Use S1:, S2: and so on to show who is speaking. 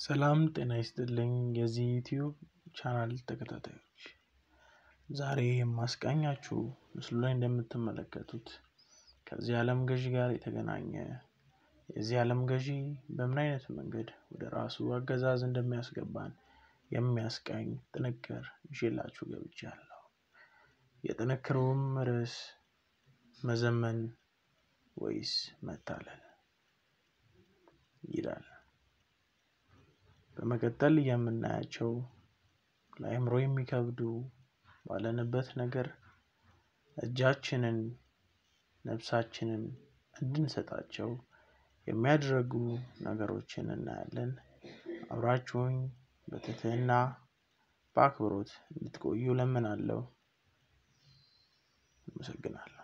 S1: ሰላም ጤና ይስጥልኝ የዚህ ዩቲዩብ ቻናል ተከታታዮች ዛሬ የማስቃኛችሁ ምስሉ ላይ እንደምትመለከቱት ከዚህ ዓለም ገዢ ጋር የተገናኘ የዚህ ዓለም ገዢ በምን አይነት መንገድ ወደ ራሱ አገዛዝ እንደሚያስገባን የሚያስቃኝ ጥንቅር ይዤላችሁ ገብቻለሁ። የጥንክሩም ርዕስ መዘመን ወይስ መታለል ይላል። በመቀጠል የምናያቸው ለአእምሮ የሚከብዱ ባለንበት ነገር እጃችንን ነፍሳችንን እንድንሰጣቸው የሚያደርጉ ነገሮችን እናያለን። አብራችሁኝ በትህትና በአክብሮት እንድትቆዩ እለምናለሁ። አመሰግናለሁ።